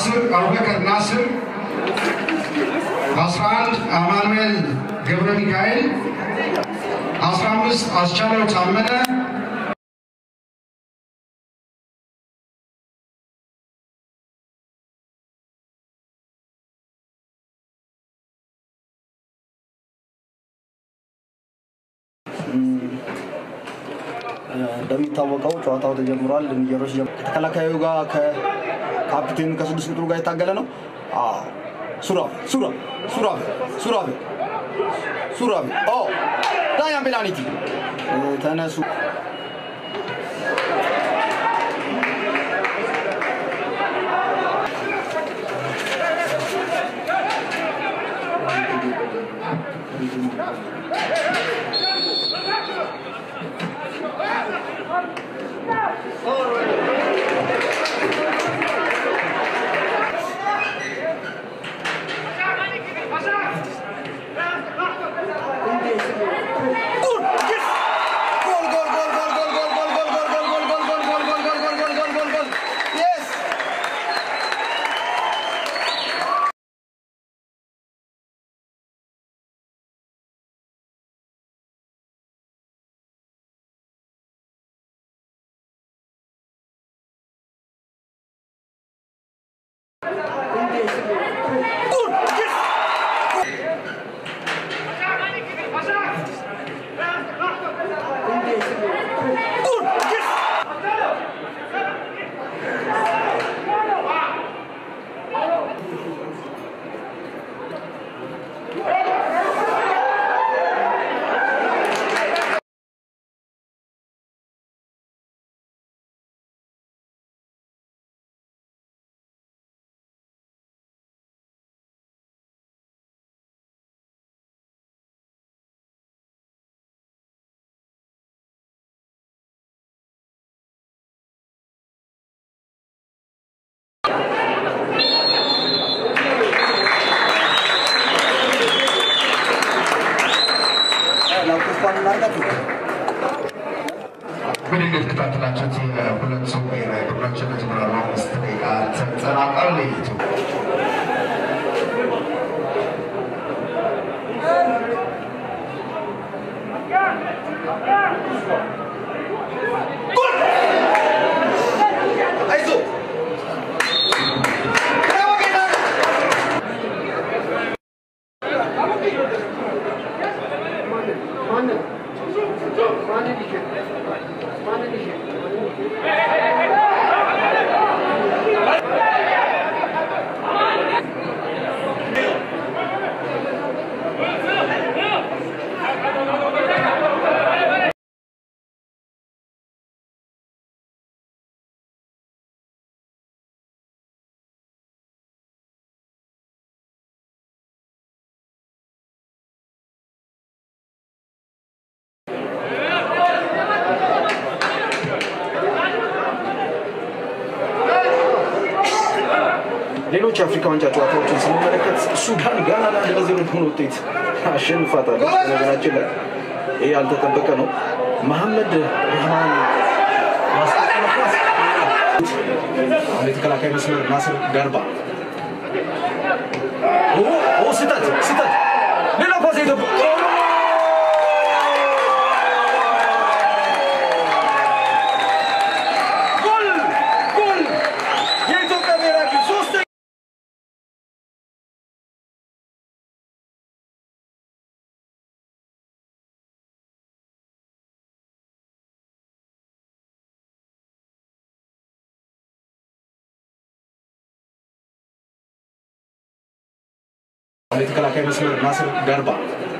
አስር አቡበከር ናስር፣ አስራ አንድ አማኑኤል ገብረ ሚካኤል፣ አስራ አምስት አስቻለው ታመነ እንደሚታወቀው ጨዋታው ተጀምሯል። ልንጀሮች ከተከላካዩ ጋር ከካፕቴኑ ከስድስት ቁጥሩ ጋር የታገለ ነው። ሱራፌ ሱራፌ ሱራፌ ሱራፌ ሱራፌ ኦ ዳያን ፔናልቲ ተነሱ። ምን እንደተከታተላችሁት የሁለቱ ብሔራዊ ቡድኖች የመጀመሪያ አምስት ደቂቃ ተጠናቋል። የኢትዮጵያ ሌሎች የአፍሪካ ዋንጫ ጨዋታዎችን ስንመለከት ሱዳን ጋናን አንድ ለዜሮ በሆነ ውጤት አሸንፋታለች። ነገራችን ላይ ይህ ያልተጠበቀ ነው። መሐመድ ረህማን ማስቀጠለ ኳስ የተከላካይ መስመር ናስር ገርባ ስህተት ስህተት ሌላ ኳስ የኢትዮጵያ ጎል ጎል የኢትዮጵያ ብሔራዊ ቡድን ሶስት የተከላካይ መስመር ናስር ገርባ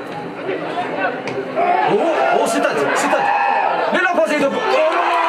ስህተት ስህተት ሌላ ኳስ የኢትዮጵያ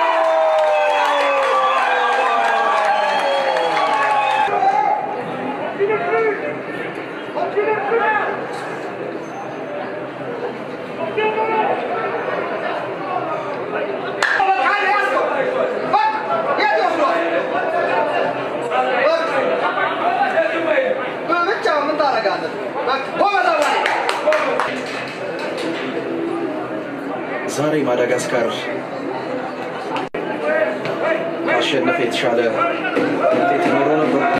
ዛሬ ማዳጋስካር አሸነፈ የተሻለ ውጤት ይኖረው ነበር።